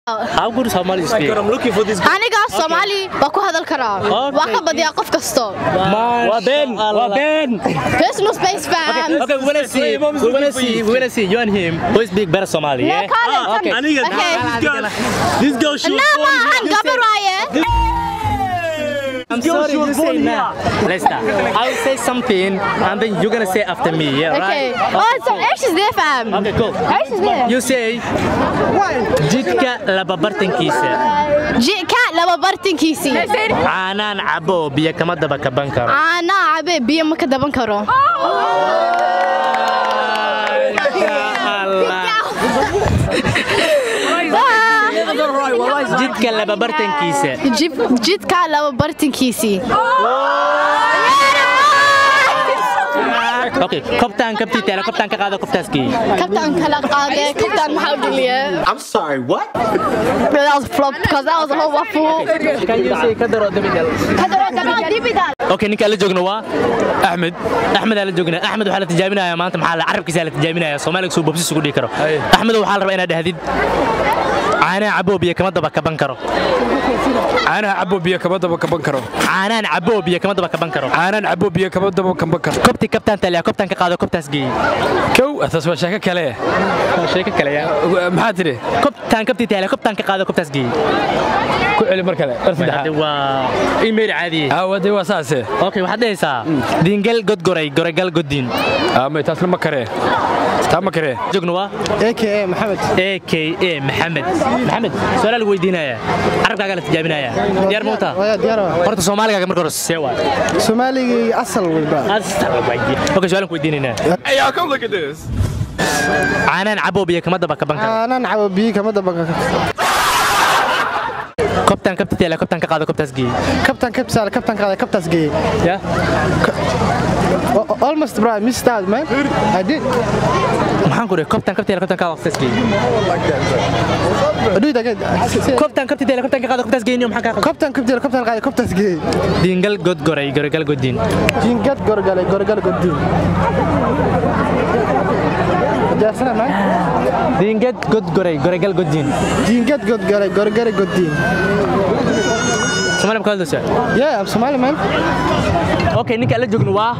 How good Somali speak? I'm looking for this. aniga soomaali waa ku hadal karaa waa ka badiyaa qof kasto Waa Ben, waa Ben. there's no space fam Okay, we wanna see. We wanna see. We wanna see you and him. Who speak better Somali? Yeah, Yeah. Khaled, Ah, okay. aniga Okay. this girl, this girl she was Nah, born ma ahan here. gabar waaye I'm Girl, sorry, she was you say born now. Let's start. I'll say something and then you're gonna say after me. Yeah, okay right? oh so ايش ذي fam Okay, cool. ايش ذي You say jidka laba bartankiisa jika laba bartankiisii caanaan cabo biyo kama daba kaban karo caanaa cabe biyo ma ka daban karo jidka laba bartankiisa Jib- jidka laba bartankiisii okay kobtaan kabtii taala kobtaan ka qaado kobtaaskii kabtaan kala qaade kabtaan maxaa u dhiliye I'm sorry, what? that was flop because that was a whole waffle kadaro kadaro dibidal okay ninka la joogna waa axmed axmed aa la joognaa axmed waxaa la tijaabinayaa maanta maxaa la carabkiisa la tijaabinayaa soomaaliga suu bobsis ugu dhigi karo axmed waxaa la rabaa inaad dhahdid caanaha caboo biyo kama daba kaban karo caanaha cabo biyo kama daba kaban karo caanaan caboo biyo kama daba kaban karo caanaan cabo biyo kama daba kaban karo kobti kabtaan taaliya kobtaan ka qaado kobtaas geeyey kow taas waa sheeko kale sheeko kale yaa maxaa tidhi kobtaan kabtii taaliya kobtaan ka qaado kobtaas geeyey ku celi mar kale mar Hadda saddexaad waa email caadiye aawade waa saase okay waxaad dhahaysaa diingal godgoray goregal goddiin aamay taasna ma karee taa ma karee joogna waa aka maxamed aka maxamed maxamed su-aalaha lagu weydiinaya carabkaagaa la tijaabinaya diyaar ma utaa waya diyaar waa horta soomaaligaaga marka hore see waa soomaaligii asal walba okay su-aalan ku weydiinaynaa Hey, y'all, come look at this. caanaan caboo biyo kama daba kaban karo aanan cabo biyo kama daba kobtaan kabti taala kobtaan ka qaado kobtaas geeyey kabtan kabsaale kabtan qaada kabtaas geeyey ya O- o- almost bro I missed out man I did maxaan ku dhihi kobtaan kabti taala kobtaan ka qaado kobtaas geeyey do it again kobtaan kabti taala kobtaan ka qaado kobtaas geeyey maxaan kaa qaldan kabtan kabtiil kabtan qaada kabtaas geeyey diingal godgoray goregal goddiin jingad gorgale gorgal godin jaarsana man diingad godgoray goregal goddiin jingad godgale gorgale godin soomaaliya ma ka hadlaysaa yeah I'm Somali man okay ninka la joogno waa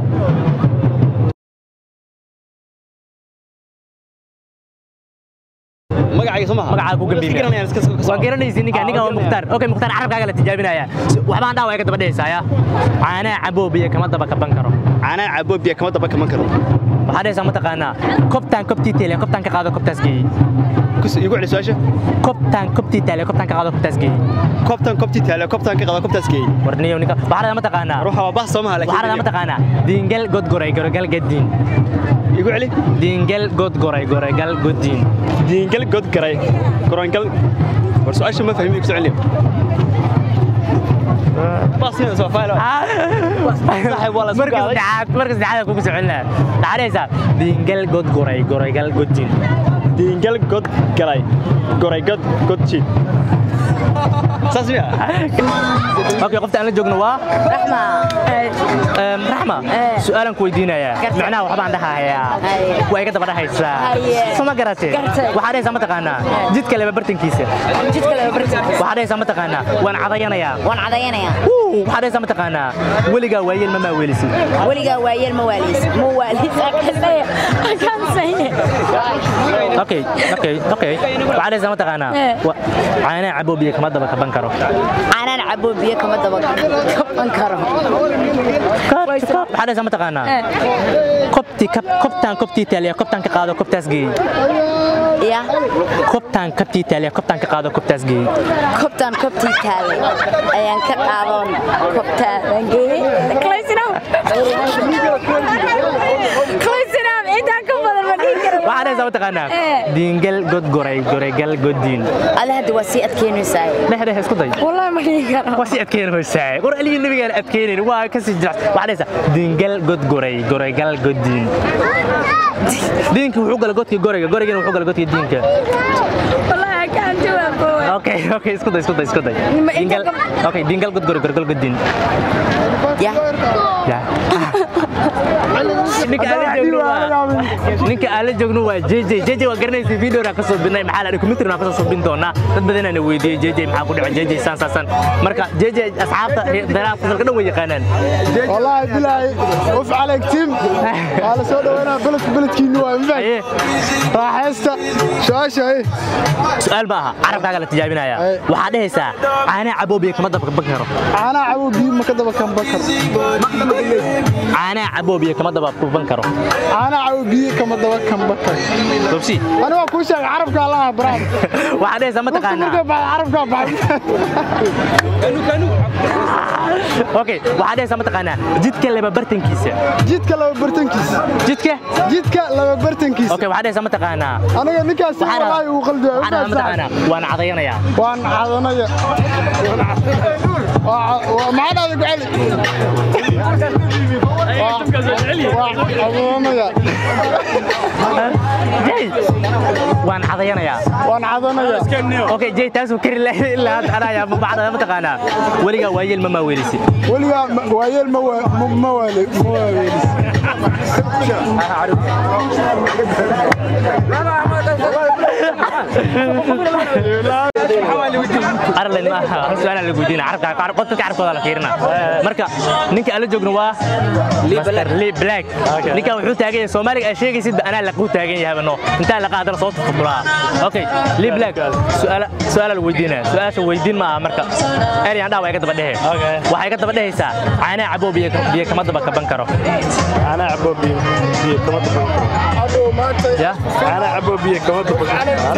Magacayga soo maha. magacaa ku Garanayaan iska soo- waa garanaysi ninka ninka waa mukhtaar okay mukhtaar carabkaaga la tijaabinaya waxbaan dhaawaya ka daba dhehaysaaya caanaha caboo biyo kama daba kaban karo Caanaha cabo biyo kama daba kaman karo. waxaa dhehaysaa mataqaanaa kobtaan kobtii teele kobtaan ka qaado kobtaas geeyey Kus igu celi su'aasha. kobtaan kobtii teele kobtaan ka qaado kobtaas geeyey Kobtan kobti taala kobtan ka qada kobtaas geey. warniyo ninka waxaa dhahaa mataqaanaa Ruuxa waa bah soo maha waxaa dhahaa laakiin. mataqaanaa diingal godgoray goregal gaddiin Igu celi. diingal godgoray goregal goddiin Diingal god garay. Korangal. War su'aasha ma fahmin igu soo celi. Bas ina soo faalo. Saxib wala isku marka qaaday. saddexaad marka saddexaad kugu soconaa waxaa dhehaysaa diingal godgoray goregal goddiin Diingal god garay. Goray god god jid. Saas miya? okay qofta aan la joogno waa Em, raxma su-aalan ku weydiinayaa macnaha waxbaan dhahayaa waa iga daba dhahaysaa soma garatee waxaa dhahaysaa mataqaanaa jidka leba bartankiisa waxaa dhahaysaa mataqaanaa waan cadayanayaa waan cadayanayaa Wuu, waxaa dhahaysaa mataqaanaa weligaa waayeel ma maawelisid weligaa waayeel ma waaliis ma waaliis I can't say it. okay okay okay waxaa dhahaysaa mataqaanaa wa- caanaha cabo biyo kama daba kaban karo caanaan cabo biyo kama daba kaban karo waxaa dhahaysaa mataqaanaa kobti kobtaan kobtii taaliya kobtaan ka qaado kobtaas geeyey ya kobtaan kabtii taaliya kobtaan ka qaado kobtaas geeyey kobtaan kobtii taale ayaan ka qaadoon kobtaan geeyey Close enough. Close enough. intaan ka badan ma dhihi karo waxaa dhahaysaa mataqaanaa Eh. diingal godgoray goregal goddiin alle hadda waa sii adkeynaysaa dhexdhex isku day wallahi ma dhihi karo waa si adkeyn hoysaa qor aliyo nabigaan adkeynayn waa ka sii jirac waxaa dhahaysaa diingal godgoray goregal goddiin diinka wuxuu gala godka gorayga goraygana wuxuu gala godka diinka wallahi I can't do it boy okay okay isku day isku day isku day Ma inta dingal ka- okay dingal god gori gorgol godin Ya. ya ninka aan la joogno waa ninka aan la joogno waa JJ JJ waa garanaysa video ra ka soo binay maxaa la computer ra ka soo bin doonaa dad badan aan weydiiyay JJ maxaa ku dhacay JJ san san san marka JJ asxaabta daraaf fasalka dhan way yaqaanaan والله بالله وف عليك تيم على سو دوانا بلد بلد كينو انفع Aye, راحستا شاشه ايه su'aal ma aha carabkaaga la tijaabinaya Aye. waxaa dhehaysaa caana caboobiya kama dabka ban karo انا عبو بي ما كدبا كان بكر caana caboobiya kama daba ban karo انا عبو بي كما دبا كان بكر dobsi انا waa ku sheeg carabka allah brad waxaa dhehaysaa ma marka taqaanaa baa carabka baa okay waxaa dhehaysaa ma taqaanaa jidka laba bartankiisa jidka laba bartankiis jidka jidka laba bartankiis okay waxaa dhehaysaa ma taqaanaa aniga ninkaas Waxaan wallahi uu qalbi waxaan dhahaa ma taqaanaa waan cadayanayaa waan cadanaya waa maxaa dhahday ku celi waa cadanaya jay waan cadayanayaa waan cadanaya okay jay taasuu kari lahayd ilaa hadda anaya ma bacda ma taqaanaa weligaa waayeel ma maaweelisi weligaa ma- waayeel ma waa- ma- ma waale ma waaweelis arlen ma aha hal su'aal la weydiina carabka carab qofka carabkooda la fiirina marka ninka aan la joogno waa Master Lee Black ninka wuxuu taagan yahay Soomaaliga ay sheegaysid ba anaa la ku taagan yahay bano inta la qaadana soo tufulaa okay Lee Black su'aal su'aal la weydiina su'aasha weydiin ma aha marka eri aan dhaaway ka daba dhehe waxay ka daba dhehaysaa caana caboo biyo biyo kama daba kaban karo أنا عبو بي بي كما تبغى ya أنا عبو بي كما تبغى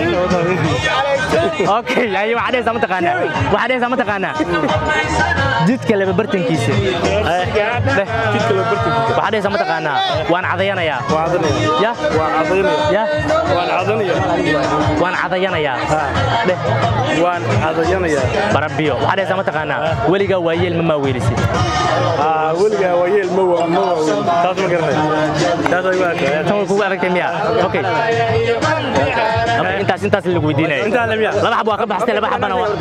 okay ayo waxaa dhehaysaa ma taqaanaa waxaa dhehaysaa ma taqaanaa jidka laba bartankiisa Dheh. كلا برتك waxaa dhehaysaa ma taqaanaa waan cadayanayaa وعدني ya وعدني ya وان عدني waan cadayanayaa dheh وان عدني barabiyo waxaa dhehaysaa ma taqaanaa weligaa waayeel ma maaweelisid آه ولقى ويل مو مو تاس ما قرني تاس أيوة tan way kugu adagtay miya okay Okay, intaas intaas lagu weydiinaya أنت على مياه laba xab waa ka baxsatay laba xabana waa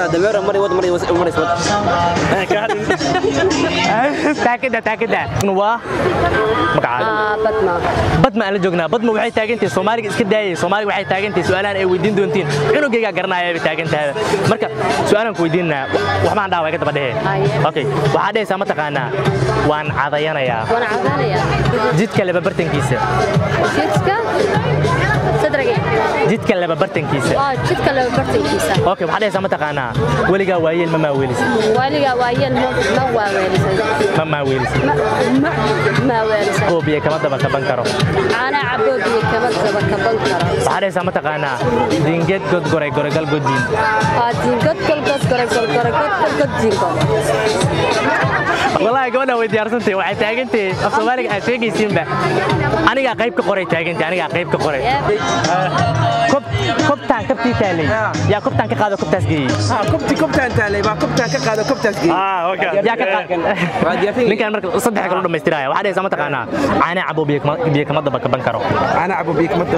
taakida taakida waa magacaaga badna badma aan la joognaa badma waxay taagantahay soomaaliga iska daayay soomaaliga waxay taagantahay su'aalahan ay weydiin doontiin cunugaygaa garanaya bay taagantahay marka su'aalaan ku weydiinaa waxbaan dhaaway ka daba dhehe Haye. okay waxaa dhehaysaa ma taqaanaa waan cadayanayaa waan cadanaya jidka laba bartankiisa jidka sadrage jidka laba bartankiisa waa jidka laba bartankiisa okay waxaa dhehaysaa ma taqaanaa weligaa waayeel ma maaweelisid waliga waayeel ma ma waaweelisan ma maaweelisid ma ma maaweelisan oo biyo kama daba kaban karo caana caboobiye kama daba kaban karo waxaa dhehaysaa ma taqaanaa dingeed god goray goregal godiin waa diingod golgod gore golgore god golgod diingo والله gabadha way diyaarsantahay waxay taagantahay af soomaaliga aad sheegaysiinba anigaa qayb ka qoray taagantahay anigaa qayb ka qoray kob kobtaan kabtii taalay yaa kobtaan ka qaado kobtaas geeyey كبتي كبتان تالي با كبتان كقاده كبتاس جي آه أوكي yaa ka qaad ninkaan marka saddex kale u dhamaystiraya waxaa dhehaysaa ma taqaanaa caana cabo biyo kama- biyo kama daba kaban karo انا ابو بيك مدة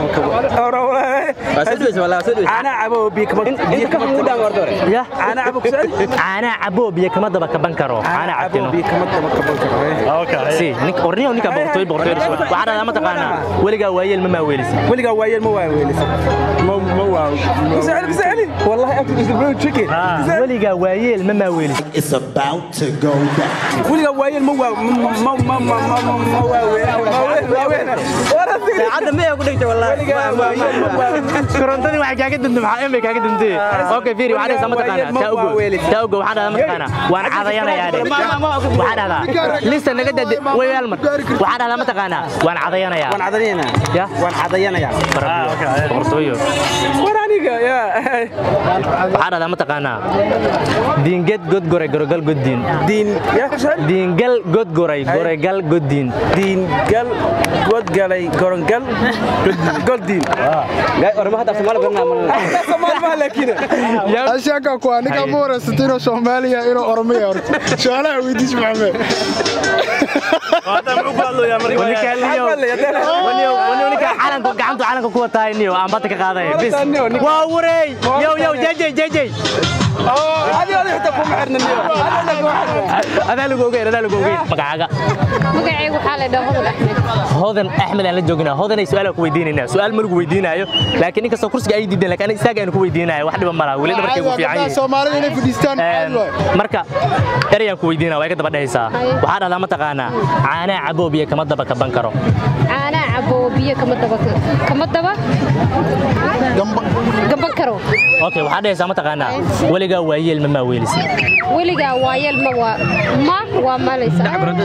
انا ابو بيك مدة ya انا ابو كسر caana cabo biyo kama daba kaban karo caana انا ابو cabtino بيك مدة أوكي si nin orniyo ninka boqortooy boqortooy waxaa dhahdaa ma taqaanaa weligaa waayeel ma maaweelisid ولقى وايل مو وايل مو مو كسالي كسالي والله اكل اسبوع تشيكن weligaa waayeel ma maaweelisid It's about to go down. ولقى وايل مو مو مو مو مو مو وايل وايل ولا في عاد ما يقول لك والله korontadii waxay kaaga dantay maxaa emay kaaga dantay okay fiiri waxaa dhahdaa ma taqaanaa taa ugo taa ugo waxaa dhahdaa ma taqaanaa waan cadayanayaa dhe waxaa dhahdaa lista naga dade way hal mar waxaa dhahdaa ma taqaanaa waan cadayanayaa وانا عدنينا ya وانا عدينا يا boqortooyo ورانيك يا waxaa dhahdaa ma taqaanaa diinged god goray gorogal goddiin دين يا كسالي diingal god goray goregal goddiin دين قال قد قالي قرنقل قل دين سمال ما لكن ashaaka kuwa ninka ma wareysatay inuu soomaaliya inuu oromiya horta su-aalaha weydiis maxamed هذا مو قالوا يا مريم ninkaan niyo waniyo waniyo ninkaan calanka gacantu calanka ku wataa niyo aan bata ka qaaday bis waa wareey yow yow jajay jajay adaa lagu ogeyn adaa lagu ogeyn magacaaga magacaygu waxaa la dhahaa hodan axmed hodan axmed aan la joognaa hodanay su-aal aan ku weydiinaynaa su-aal ma lagu weydiinaayo laakiin inkastoo kursiga ay diideen laakiin aniga istaaga aan ku weydiinayo wax dhiba malaha weli dhabarkaygu fiican yihiin soomaalida inay fadhiistaan Een, marka erayaan ku weydiinaa waa iga daba dhehaysaa waxaa dhahdaa mataqaanaa caanaa caboobiya kama daba kaban karo caanaa cabo biyo kama daba kama daba gaban karo okay waxaa dhehaysaa mataqaanaa weligaa waayeel ma maa weelisa weligaa waayeel ma waa ma waa malaysa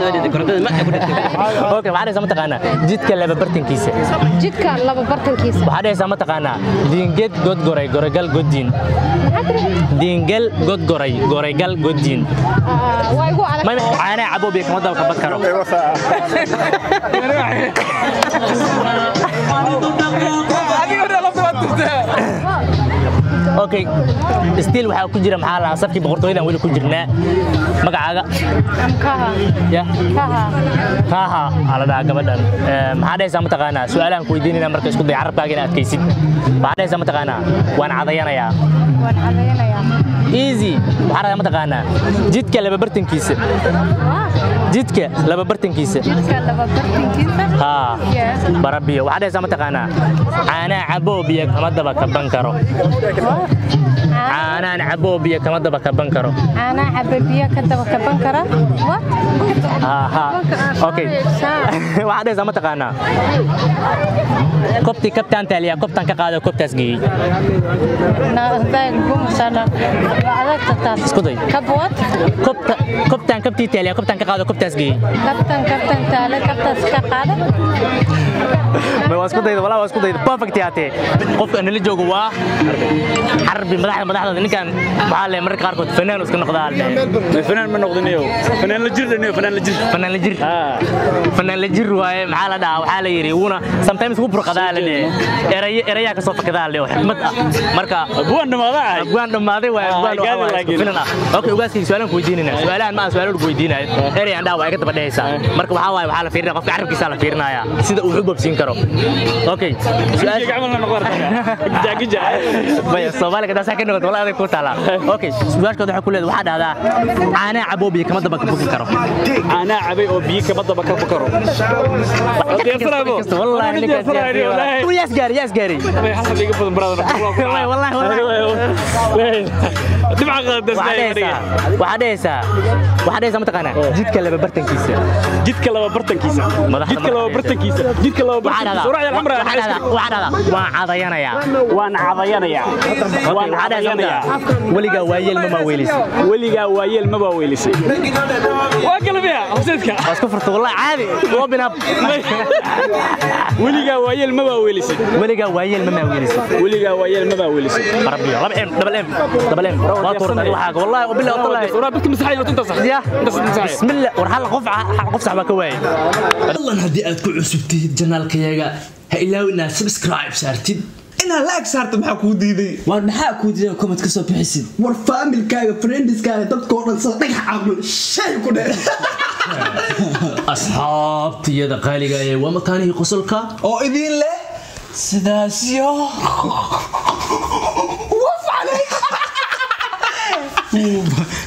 okay waxaa dhehaysaa mataqaanaa jidka laba bartankiisa jidka laba bartankiisa waxaa dhehaysaa mataqaanaa diinged godgoray goregal goddiin diingel godgoray goregal goddiin Ah, waa igu adag Ma- caanaa caboobiya kama daba kaban karo okay stiil waxaa ku jira maxaa lahaa safkii boqortooyadan weli ku jirnaa magacaaga kaha ya kaha kaaha aa la dhahaa gabadhan Ee, maxaa dhahaysaa mataqaanaa su-aalahan ku weydiinayna marka isku day carabkaaga inaad adkaysid waxaa dhahaysaa mataqaanaa waan cadayanayaa waan cadaynayaa easy waxaa dhahdaa mataqaanaa jidka laba bartankiisa jidka laba bartankiisa jidka laba bartankiisa haa Yeah. barabiyo waxaa dhahaysaa mataqaanaa caanaa caboobiya kama daba kaban karo caanaan caboobiya kama daba kaban karo caanaa caba biyo ka daba kaban kara what haa haa okay waxaa dhahaysaa mataqaanaa kobtii kabtaan taaliyaa kobtaan ka qaada kobtaas geeyey isku day kabwad kobta kobtaan kabtii taaliyaa kobtaan ka qaada kobtaas geeyey kabtan kabtan taale kabtaas ka qaada ma waa isku dayda walaa waa isku dayda perfect yaatee qofka nala joogo waa xarbi madaxda madaxda ninkan maxaa le mararka qaarkood fanaan iska noqdaa le fanaan ma noqdinayo fanaan la jirdhaniyo fanaan la jir fanaan la jir fanaan la jir waaye maxaa la dhahaa waxaa la yidhi wuuna sometimes wuu burqadaa la dhe eraya erayaa kasoo fakadaa le oo xikmad ah marka buwan dhamaada ahay abwaan dhammaaday waaye Ah, abwaan gaadi waa isku laakiin. filan ah okay ugaaskayga su-aalaan ku weydiinayna su-aalahan ma aan su-aalo lagu weydiinayo erey aan dhaha waa iga daba dhehaysaa marka waxaa waaye waxaa la fiirinaya qofka carabkiisaa la fiirinaya sida uu u bobsiin karo okay su-aasha gacmal la noqon jaagija maya soomaaliga daasaa ka noqoto wala adag ku taala okay su-aashkooda waxaa ku leedahay waxaa dhahdaa caanaa caboobiya kama daba kabuki karo anaa cabay oo biyo kama daba ka fakaro والله انك ياس قاري ياس قاري والله والله waxaa dhehaysaa waxaa dhehaysaa mataqaanaa jidka laba bartankiisa jidka laba bartankiisa jidka laba bartankiisa jidka laba bartankiisa surac yar amra waxaa dhahdaa waan cadayanayaa waan cadayanayaa waan cadayanayaa weligaa waayeel ma maaweelisay weligaa waayeel ma baa weelisay waa galbiya hooseedka waa isku furta wallahi caadi open up weligaa waayeel ma baa weelisay weligaa waayeel ma maaweelisay weligaa waayeel ma baa weelisay rabbiyo laba em double em double em waa tuurtay waxaaga wallahi wabillahi wallahi surac dadka masaxay oo inta sax يا بسم الله ورحل قف قف صاحبك كواي fadlan haddii aad ku cusubtid janaalkayaga ha ilaawi inaad subscribe saartid inaad laag saarta maxaa kuu diiday waar maxaa kuu diidan comment ka soo bixisid war faamilkaaga friendiskaaga dadkoo dhan sa dhagax caaqul shay ku dhe asxaabtiyada qaaliga ee waa makaanihii qosolka oo idiin leh sidaas yo waf calayk